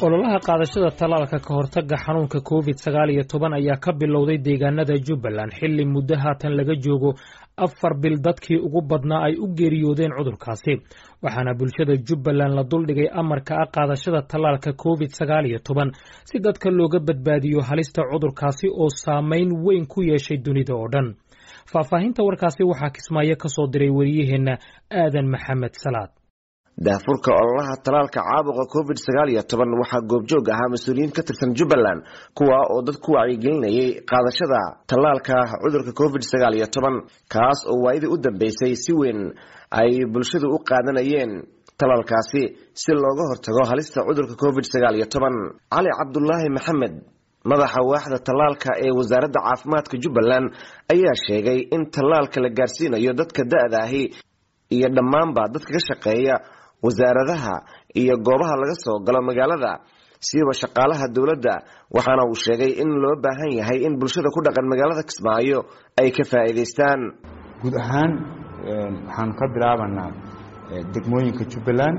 ololaha qaadashada tallaalka ka hortagga xanuunka covid sagaal iyo toban ayaa ka bilowday deegaanada jubbaland xilli muddo haatan laga joogo afar bil dadkii ugu badnaa ay u geeriyoodeen cudurkaasi waxaana bulshada jubbaland la duldhigay amarka ah qaadashada tallaalka covid sagaal iyo toban si dadka looga badbaadiyo halista cudurkaasi oo saameyn weyn ku yeeshay dunida oo dhan faahfaahinta warkaasi waxaa kismaayo ka soo diray wariyaheenna aadan maxamed salaad daafurka ololaha talaalka caabuqa covid sagaal iyo toban waxaa goobjoog ahaa mas-uuliyiin ka tirsan jubbaland kuwa oo dad ku wacyigelinayay qaadashada tallaalka cudurka covid sagaal iyo toban kaas oo waayadii u dambeysay si weyn ay bulshadu u qaadanayeen talaalkaasi si looga hortago halista cudurka covid sagaal iyo toban cali cabdulaahi maxamed madaxa waaxda tallaalka ee wasaaradda caafimaadka jubbaland ayaa sheegay in tallaalka la gaarsiinayo dadka da-da ahi iyo dhammaanba dadka ka shaqeeya wasaaradaha iyo goobaha laga soo galo magaalada siiba shaqaalaha dowladda waxaana uu sheegay in loo baahan yahay in bulshada ku dhaqan magaalada kismaayo ay ka faa'iidaystaan guud ahaan waxaanu ka bilaabanaa degmooyinka jubbaland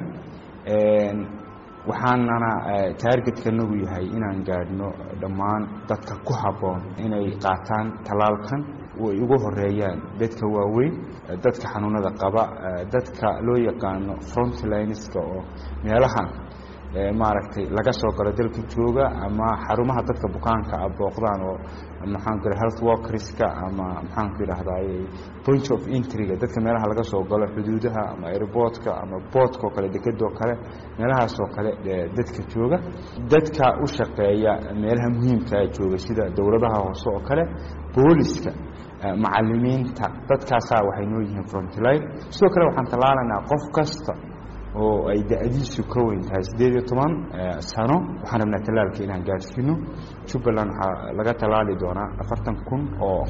waxaanana taargetkanagu yahay inaan gaadhno dhammaan dadka ku habboon inay qaataan tallaalkan way ugu horeeyaan dadka waaweyn dadka xanuunada qaba dadka loo yaqaano frontlineska oo meelahan maaragtay laga soo galo dalka jooga ama xarumaha dadka bukaanka ah booqdaan oo maxaanku yidhaha health workerska ama maxaanku yidhahdaay point of entryga dadka meelaha laga soo galo xuduudaha ama airportka ama boodka oo kale dekedoo kale meelahaasoo kale dadka jooga dadka u shaqeeya meelaha muhiimkaa jooga sida dowladaha hoose oo kale booliska macalimiinta dadkaasaa waxay noo yihiin frontline sidoo kale waxaan tallaalanaa qof kasta oo ay da-diisu ka weyn tahay siddeed iyo toban sano waxaan rabnaa tallaalka inaan gaadhsiino jubbaland waxaa laga tallaali doonaa afartan kun oo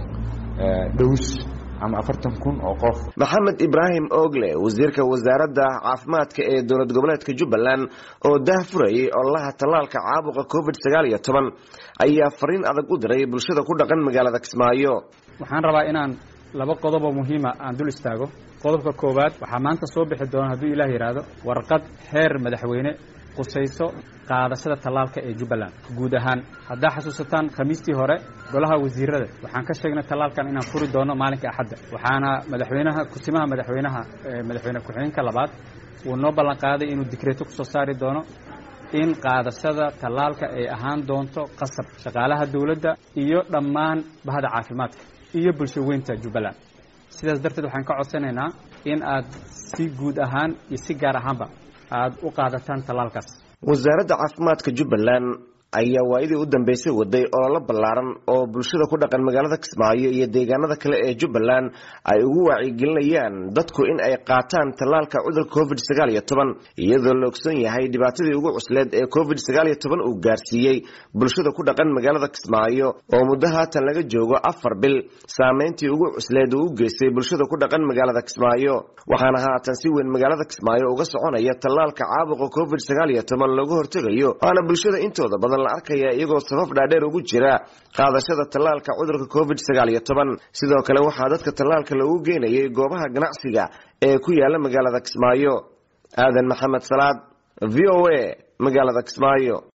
dhows ama afartan kun oo qof maxamed ibraahim ogle wasiirka wasaaradda caafimaadka ee dowlad goboleedka jubbaland oo daahfurayay ololaha tallaalka caabuqa covid sagaal iyo toban ayaa fariin adag u diray bulshada ku dhaqan magaalada kismaayo waxaan rabaa inaan laba qodoboo muhiima aan dul istaago qodobka koowaad waxaa maanta soo bixi doona hadduu ilaah yidhaahdo warqad heer madaxweyne qusayso qaadashada tallaalka ee jubbaland guud ahaan haddaa xasuusataan khamiistii hore golaha wasiirada waxaan ka sheegnay tallaalkan inaan furi doono maalinka axadda waxaana madaxweynaha kusimaha madaxweynaha madaxweyne ku-xigeenka labaad uu noo ballan qaaday inuu dikreeto kusoo saari doono in qaadashada tallaalka ay ahaan doonto qasab shaqaalaha dowladda iyo dhammaan bahda caafimaadka iyo bulsho weynta jubbaland sidaas darteed waxaan ka codsanaynaa in aad si guud ahaan iyo si gaar ahaanba aad u qaadataan tallaalkaas wasaaradda caafimaadka jubbaland ayaa waayadii u dambeysay waday ololo ballaaran oo bulshada ku dhaqan magaalada kismaayo iyo deegaanada kale ee jubbaland ay ugu wacyigelinayaan dadku in ay qaataan tallaalka cudurka covid sagaal iyo toban iyadoo la ogsoon yahay dhibaatadii ugu cusleed ee covid sagaal iyo toban uu gaarsiiyey bulshada ku dhaqan magaalada kismaayo oo muddo haatan laga joogo afar bil saameyntii ugu cusleed uu u geystay bulshada ku dhaqan magaalada kismaayo waxaana haatan si weyn magaalada kismaayo uga soconaya tallaalka caabuqa covid sagaal iyo toban looga hortegayo waana bulshada intooda badan la arkaya iyagoo safaf dhaadheer ugu jira qaadashada tallaalka cudurka covid sagaal iyo toban sidoo kale waxaa dadka tallaalka lagu geynayay goobaha ganacsiga ee ku yaala magaalada kismaayo aadan maxamed salaad v o a magaalada kismaayo